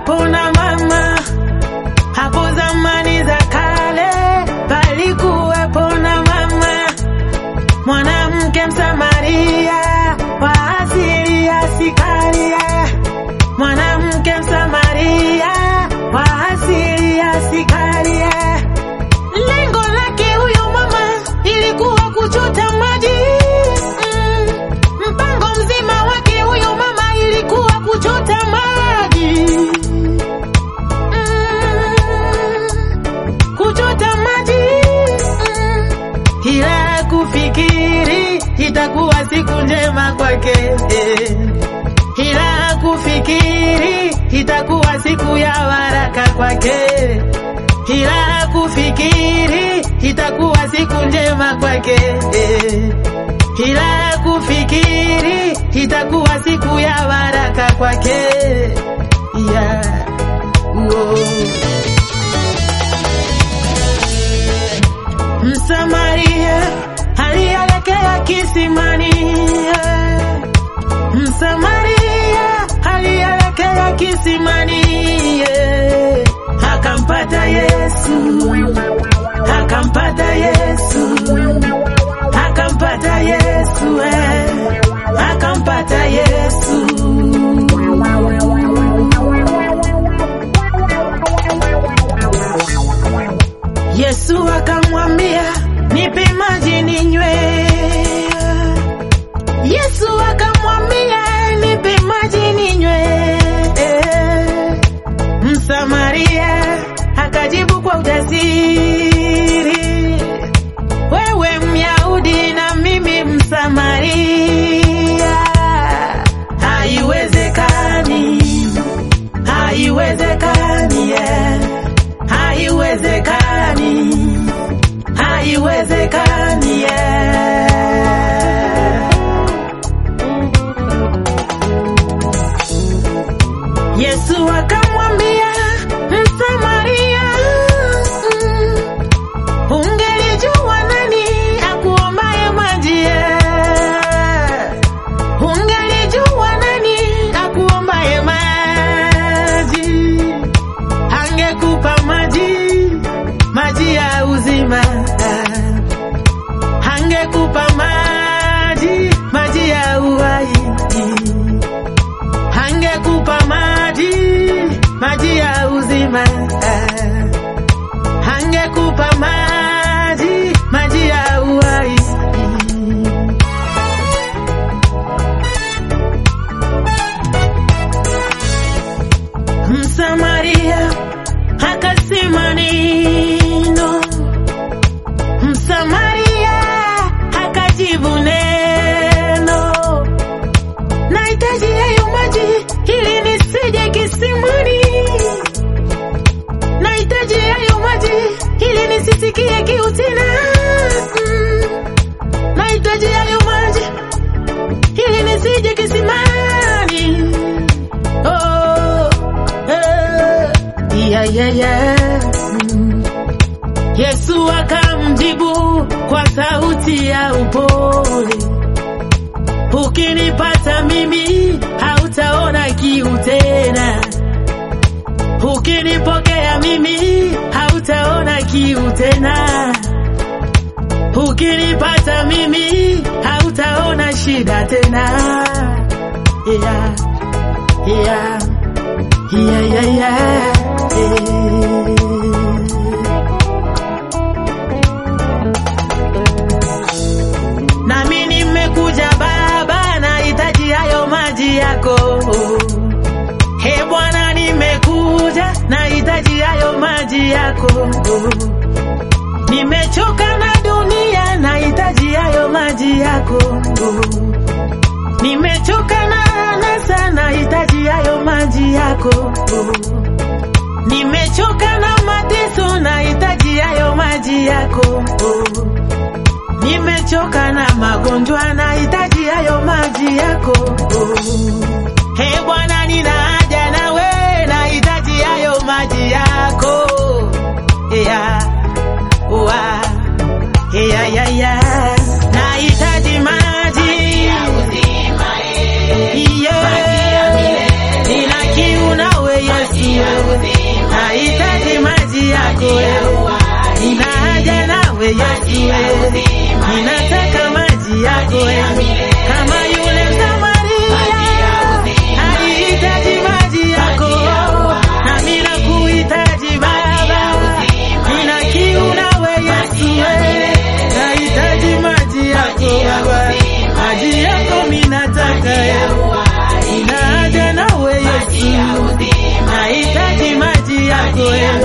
palikuwepo na mama hapo zamani za kale, palikuwepo na mama mwanamke Msamaria wa asili ya Sikaria, mwanamke Msamaria wa asili ya Sikaria. Lengo lake huyo mama ilikuwa kuchota maji mm. Mpango mzima wake huyo mama ilikuwa kuchota maji mm. Kuchota maji mm. Ila kufikiri itakuwa siku njema kwake eh. Ila kufikiri itakuwa siku ya baraka kwake ila kufikiri itakuwa siku njema kwake eh. ila kufikiri itakuwa siku ya baraka kwake yeah. Whoa. Msamaria alielekea kisimani yeah. Msamaria alielekea kisimani yeah. Akampata Yesu, akampata Yesu, akampata Yesu, eh. akampata Yesu. Yesu akamwambia, nipe maji ninywe. Yesu akamwambia, nipe maji ninywe. Msamaria akajibu kwa ujasiri, wewe Myahudi na mimi Msamaria, haiwezekani, haiwezekani, yeah. haiwezekani, haiwezekani, yeah. Yesu akamwambia Msamaria, mm, ungelijua nani akuombaye maji, eh. ungelijua nani akuombaye maji, angekupa maji, maji ya uzima, angekupa maji, maji ya uhai angekupa maji maji ya uzima angekupa maji maji ya uhai Msamaria akasema neno, Msamaria akajibu neno nahitaji hayo maji ili nisije kisimani, nahitaji hayo maji ili nisisikie kiu tena. Mm. Nahitaji hayo maji ili nisije kisimani. Oh, eh, yeah, yeah, yeah. Mm. Yesu akamjibu kwa sauti ya upole Ukinipata mimi hautaona kiu tena, ukinipokea mimi hautaona kiu tena, ukinipata mimi hautaona shida tena. Yeah, yeah, yeah, yeah, yeah. yeah. Nami nimekuja Baba, nahitaji hayo maji yako. He Bwana, nimekuja nahitaji hayo maji yako. Nimechoka na dunia, nahitaji hayo maji yako. Nimechoka na anasa, nahitaji hayo maji yako. Nimechoka na mateso, nahitaji hayo maji yako. Nimechoka na magonjwa, nahitaji hayo maji yako. He Bwana, nina haja nawe, nahitaji hayo maji yako. Yeah. Wa. Yeah, yeah, yeah. Nahitaji maji. Yeah. Nina kiu nawe Yesu. yako nina haja nawe Yesu ninataka maji yako kama yule Samaria alihitaji maji yako nami nakuhitaji Baba nina kiu nawe Yesu nahitaji maji yako Baba maji yako minataka nina haja nawe Yesu nahitaji maji yako